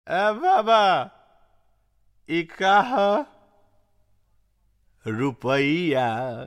ए बाबा ई का ह रुपैया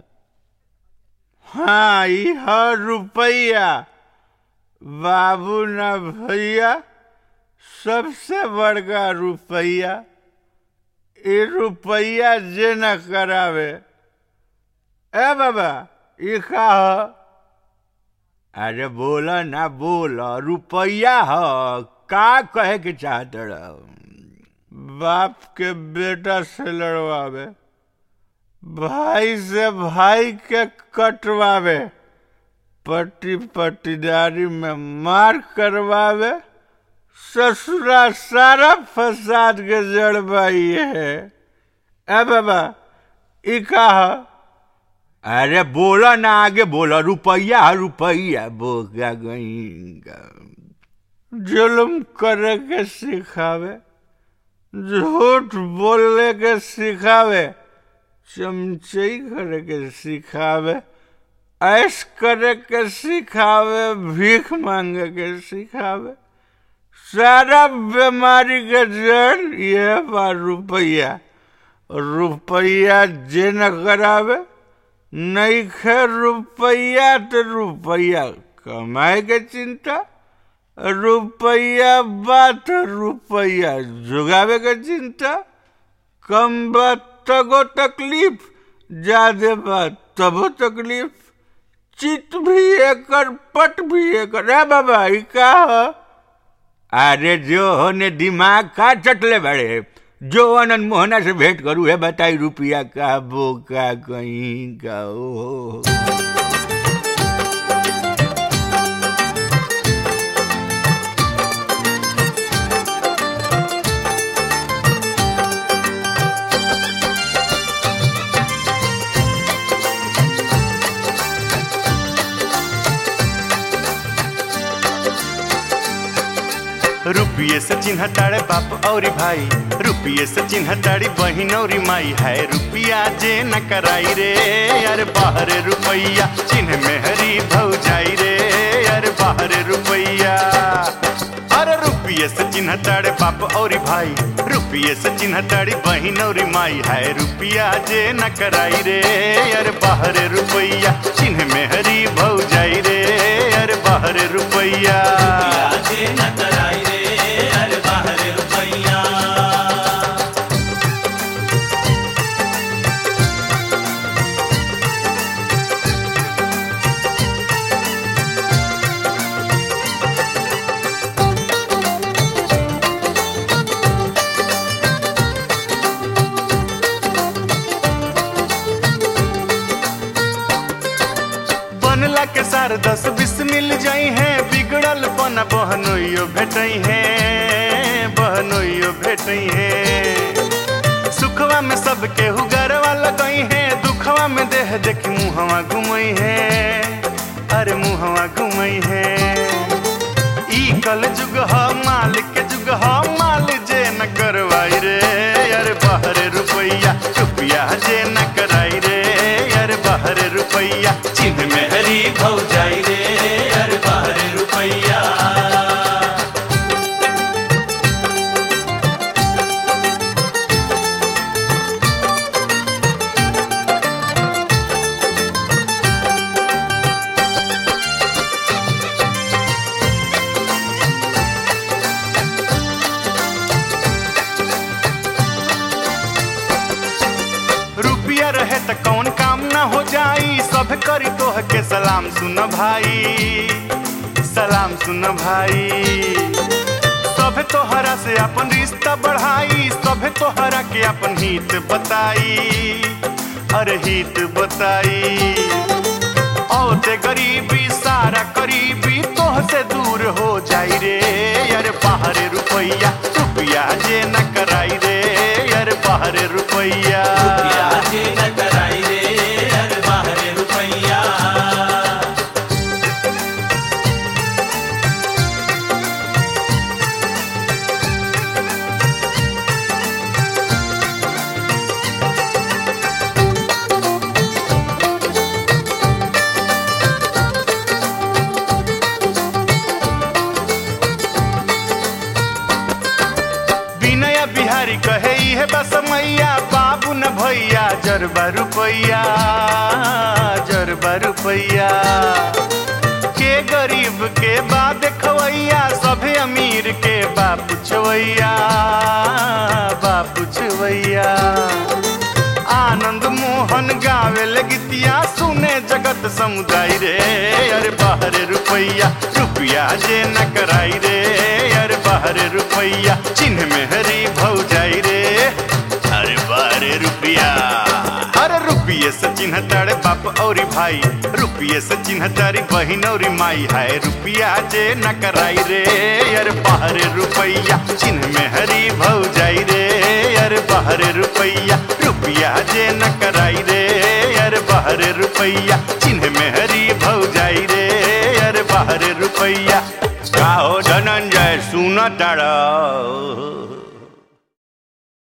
हाँ ई ह रुपैया बाबू ना भैया सबसे बड़का रुपैया ई रुपैया जे न करावे ए बाबा ई का ह अरे बोला ना बोला रुपैया ह का कहे के चाहत रह बाप के बेटा से लड़वावे भाई से भाई के कटवावे पट्टी पट्टीदारी में मार करवावे ससुरा सारा फसाद के जड़ बाई है ए बाबा ई का ह अरे बोला ना आगे बोला रुपैया है रुपैया बोका गई जुल्म करे के सिखावे झूठ बोलने के सिखावे चमचई करे के सिखावे ऐश करे के सिखावे भीख मांगे के सिखावे सारा बीमारी के जड़ यह बा रुपैया रुपैया जे न करावे नहीं खे रुपैया तो रुपैया कमाए के चिंता रुपैया बात रुपैया जुगावे के चिंता कम बात तगो तकलीफ ज्यादा बात तबो तकलीफ चित भी एकर पट भी एकर रे बाबा ई का ह अरे जो होने दिमाग का चटले बड़े जो अनंत मोहना से भेंट करू है बताई रुपया का बोका कहीं का ओ रुपये से चिन्ह ताड़े बाप और भाई रुपये से चिन्ह ताड़ी बहिन और माई है रुपया जे न कराई रे यार बाहर रुपैया चिन्ह में हरी भौजाई रे यार बाहर रुपैया अरे रुपये से चिन्ह ताड़े बाप और भाई रुपये से चिन्ह ताड़ी बहिन और माई है रुपया जे न कराई रे यार बाहर रुपैया चिन्ह में हरी भौजाई रे यार बाहर रुपैया बनला के सार दस बीस मिल जाई है बिगड़ल पन बहनोइयो भेटई है बहनोइयो भेटई है सुखवा में सब केहू गरवा लगई है दुखवा में देह देखी मुहवा घुमई है अरे मुहवा घुमई है ई कल जुग ह माल के जुग ह माल जे न करवाई रे यार बाहर रुपैया रुपया जे न कराई रे यार बाहर रुपैया चिन्ह में हरी भौजाई रे यार बाहर रुपैया रुपया रहे त कौन काम न हो जाई सब करी तोह के सलाम सुन भाई सलाम सुन भाई सब तोहरा से अपन रिश्ता बढ़ाई सब तोहरा के अपन हित बताई अरे हित बताई औते गरीबी सारा करीबी तोह से दूर हो जाई रे यार बाहर रुपैया रुपया जे न कराई रे यार बाहर रुपैया भैया बिहारी कहे है बस मैया बाबू न भैया जरबा रुपैया जरबा रुपैया के गरीब के बा देखवैया सभे अमीर के बा पुछवैया बा पुछवैया आनंद मोहन गावे लगतिया सुने जगत समुदाय रे अरे बाहर रुपैया रुपया जे न कराई रे अरे बाहर रुपैया चिन्ह में हरी भौ जाई रे अरे बाहर रुपया अरे रुपये से चिन्ह तारे बाप और भाई रुपये से चिन्ह तारी बहिन और माई है रुपया जे न कराई रे अरे बाहर रुपैया चिन्ह में हरी भौ जाई रे अरे बाहर रुपैया रुपया जे न कराई रे अरे बाहर रुपैया चिन्ह में हरी भौ जाई रे अरे बाहर रुपैया का हो धनंजय सुन तारा